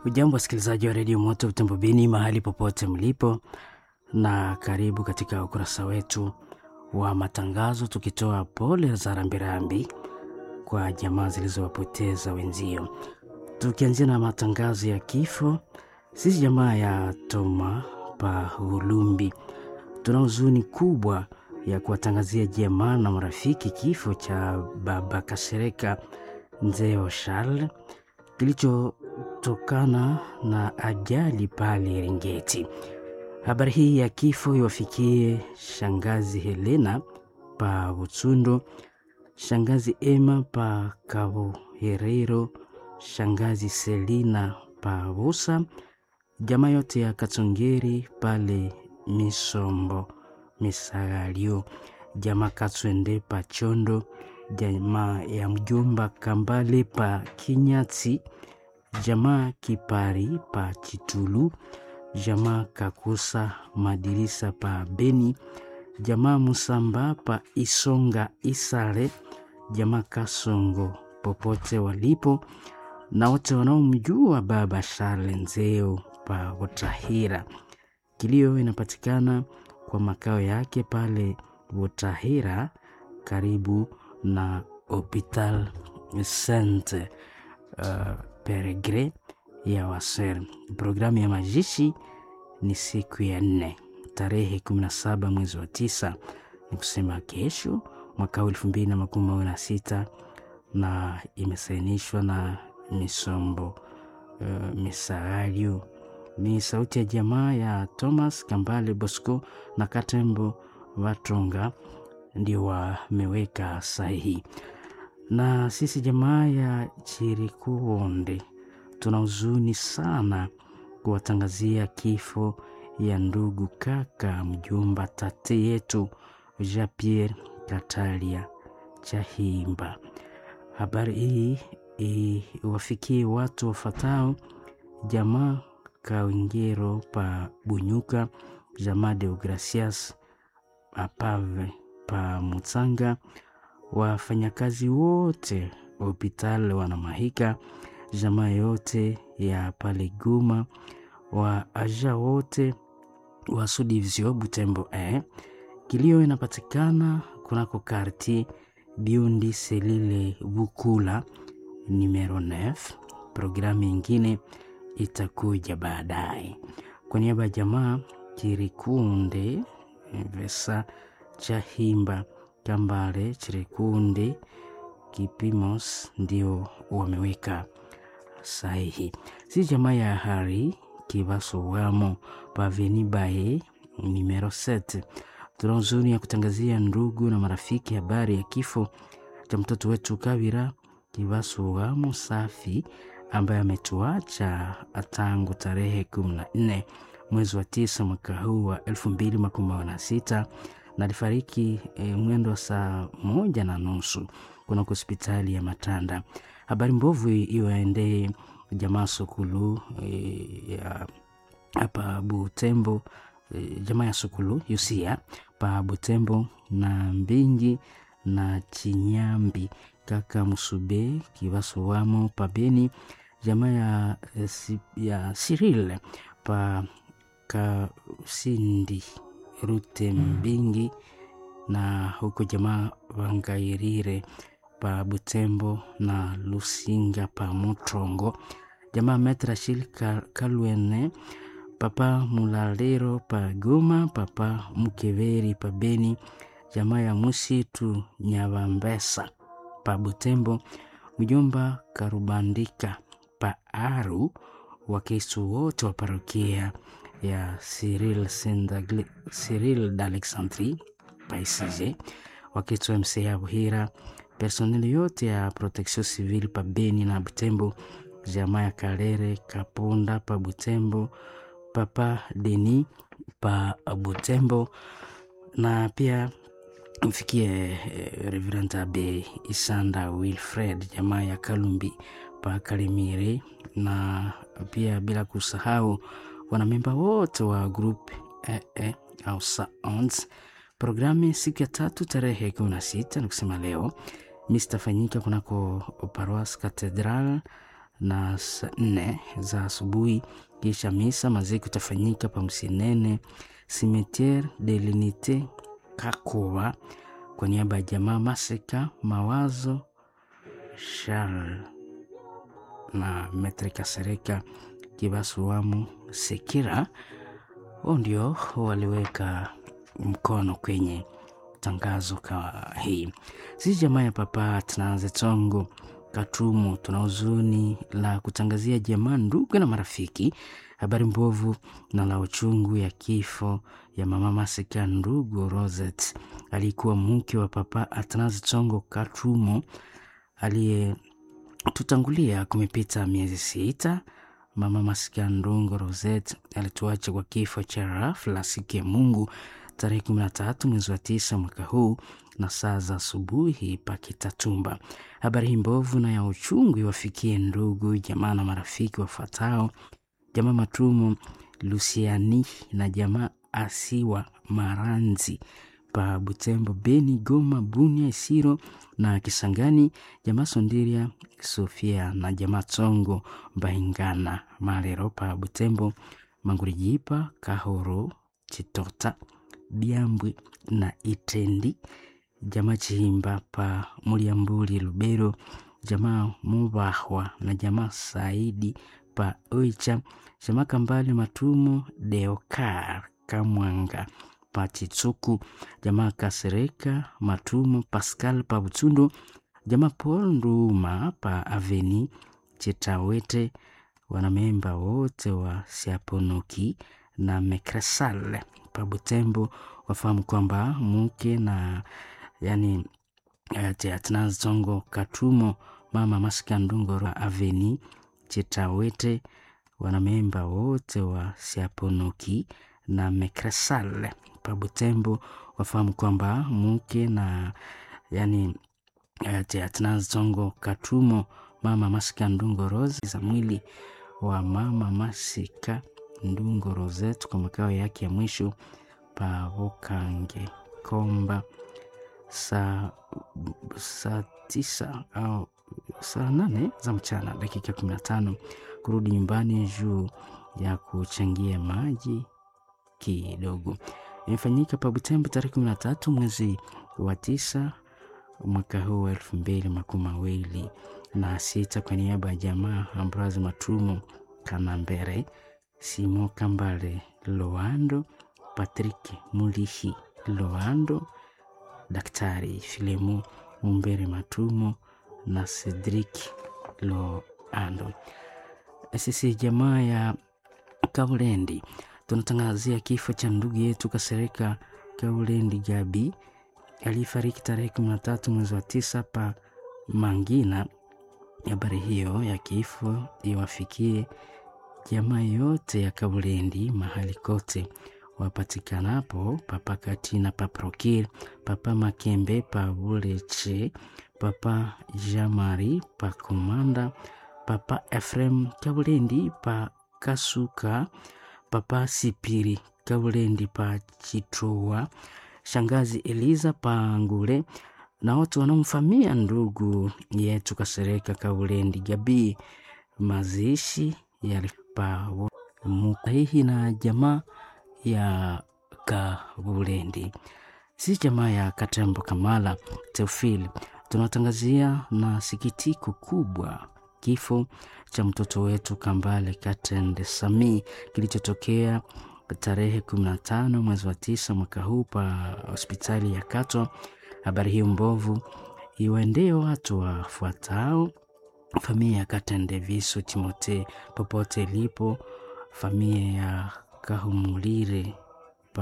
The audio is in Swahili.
Ujambo wasikilizaji wa redio Moto Utembo Beni mahali popote mlipo, na karibu katika ukurasa wetu wa matangazo, tukitoa pole za rambirambi kwa jamaa zilizowapoteza wenzio, tukianzia na matangazo ya kifo. Sisi jamaa ya Toma pa Ulumbi tuna huzuni kubwa ya kuwatangazia jamaa na marafiki kifo cha baba Kasereka Nzeo Charles kilichotokana na ajali pale Eringeti. Habari hii ya kifo iwafikie shangazi Helena pa Butsundo, shangazi Emma pa Kabuherero, shangazi Selina pa Busa, jamaa yote ya Katsongeri pale Misombo Misagalio, jamaa Katswende pa Chondo, jamaa ya mjomba Kambale pa Kinyatsi, jamaa Kipari pa Chitulu, jamaa Kakusa Madirisa pa Beni, jamaa Musamba pa Isonga Isale, jamaa Kasongo popote walipo na wote wanaomjua baba Charles Nzeo pa Butahira. Kilio inapatikana kwa makao yake pale Butahira karibu na Hopital Saint uh, Peregre ya Waser. Programu ya mazishi ni siku ya nne tarehe 17 mwezi wa tisa, ni kusema kesho mwaka elfu mbili na makumi mawili na sita na imesainishwa na Misombo uh, Misagalio. Ni sauti ya jamaa ya Thomas Kambale Bosco na Katembo Watonga ndio wameweka sahihi, na sisi jamaa ya Chirikuonde tuna huzuni sana kuwatangazia kifo ya ndugu kaka mjomba tate yetu Jean Pierre Katalia Chahimba. Habari hii iwafikie watu wafatao jamaa Kawingero pa Bunyuka, jamaa Deogracias Apave pa Mutsanga, wafanyakazi wote wa hospitali wanamahika, jamaa yote ya pale Guma, wa aja wote wa Sudivizio Butembo eh. Kilio inapatikana kunako karti Biundi Selile Bukula numero 9. Programu ingine itakuja baadaye. Kwa niaba ya jamaa Chirikunde Vesa Chahimba Kambale Chirikunde Kipimos ndio wameweka sahihi. Si jamaa ya Hari Kivaso wamo Paveni Baye numero 7. Tuna huzuni ya kutangazia ndugu na marafiki habari ya kifo cha mtoto wetu Kavira Kivaso wamo Safi ambaye ametuacha tangu tarehe kumi na nne mwezi wa tisa mwaka huu wa elfu mbili makumi mawili na sita na alifariki e, mwendo wa saa moja na nusu kuna hospitali ya Matanda. Habari mbovu iwaendee jamaa Sokulu e, ya hapa Butembo e, jamaa ya Sokulu Yusia pa Butembo na Mbingi na Chinyambi kaka Musube Kivaso wamo pabeni jamaa ya, ya Cyril pa Kasindi Rute Mbingi na huko jamaa Wangairire pa Butembo na Lusinga pa Mutrongo, jamaa Metrashil Kalwene papa Mulalero pa Goma, papa Mukeveri pa Beni, jamaa ya Musitu Nyavambesa pa Butembo, mjomba Karubandika pa Aru, Wakristo wote wa parokia ya Cyril Cyril d'Alexandrie paisije, Wakristo MCA Buhira, personeli yote ya protection civile pa Beni na Butembo, jamaa ya Kalere Kapunda pa Butembo, papa Deni pa Butembo na pia mfikie eh, Reverend Abe Isanda Wilfred jamaa ya Kalumbi pa Kalimire, na pia bila kusahau wanamemba wote wa group eh, eh, au Sounds. Programu siku ya tatu tarehe kumi na sita ni kusema leo mistafanyika kunako Paroas Cathedral na saa nne za asubuhi. Kisha misa maziko itafanyika pa Msinene Cimetiere de l'Unite Kakuba kwa niaba ya jamaa Maseka Mawazo Charles na Metre Kasereka Kibasuamu Sekira, wao ndio waliweka mkono kwenye tangazo ka hii. Sisi jamaa ya Papa Tanaze Tongo Katumu tuna huzuni la kutangazia jamaa, ndugu na marafiki habari mbovu na la uchungu ya kifo ya mama Masika ndugu Rosette, alikuwa mke wa Papa Atanaze Tongo Katumu aliyetutangulia kumepita miezi sita. Mama Masika Ndungo Rosette alituacha kwa kifo cha ghafla siku ya Mungu tarehe kumi na tatu mwezi wa tisa mwaka huu na saa za asubuhi pa Kitatumba. Habari hii mbovu na ya uchungu iwafikie ndugu jamaa na marafiki wafuatao: jamaa Matumo Lusiani na jamaa Asiwa Maranzi pa Butembo, Beni, Goma, Bunia, Isiro na Kisangani, jamaa Sondiria Sofia na jamaa Tsongo Mbaingana Malero pa Butembo, Mangurijipa Kahoro Chitota Byambwe na Itendi, jamaa Chihimba pa Muliambuli Lubero, jamaa Mubahwa na jamaa Saidi pa Oicha, jamaa Kambale Matumo Deokar Kamwanga pa Chitsuku, jamaa Kasereka Matumo Pascal pa Butundo, jamaa Paul Nduma pa Aveni Chitawete, wanamemba wote wa Siaponoki na Mekresal pa Butembo wafahamu kwamba mke na yani Atanaze Tongo Katumo mama Masika Ndungo Aveni Chitawete, wanamemba wote wa Siaponoki na Mekresal pa Butembo wafahamu kwamba mke na yani Atanaze Tongo Katumo mama Masika Ndungo Rose za mwili wa mama Masika Ndungo Rosette kwa makao yake ya mwisho pa Bokange Komba saa saa tisa au saa nane za mchana dakika kumi na tano kurudi nyumbani juu ya kuchangia maji kidogo. Imefanyika pa Butembo tarehe kumi na tatu mwezi wa tisa mwaka huu wa elfu mbili makumi mawili na sita kwa niaba ya jamaa Ambroise Matumo Kanambere, Simo Kambale Loando, Patrick Mulihi Loando, Daktari Filemu Mumbere Matumo na Cedric Loando. Sisi jamaa ya Kaulendi tunatangazia kifo cha ndugu yetu Kasereka Kaulendi Gabi aliyefariki tarehe kumi na tatu mwezi wa tisa pa Mangina. Habari hiyo ya kifo iwafikie jamaa yote ya Kaulendi mahali kote wapatikanapo, papa Katina, papa Rokir, papa Makembe, pa Buleche, papa Jamari, pa Komanda, papa Efrem Kaulendi, pa Kasuka, papa Sipiri Kaulendi, pa Chitroa, shangazi Eliza pa Ngule na watu wanaomfamia ndugu yetu Kasereka Kaulendi Gabi. Mazishi yalipa muhihi na jamaa ya Kabulendi, si jamaa ya Katembo Kamala Teofili. Tunatangazia na sikitiko kubwa kifo cha mtoto wetu Kambale Katende Sami kilichotokea tarehe 15 mwezi wa tisa mwaka huu pa hospitali ya Kato. Habari hiyo mbovu iwaendee watu wafuatao: familia ya Katende Viso Timote popote ilipo, familia ya Kahumulire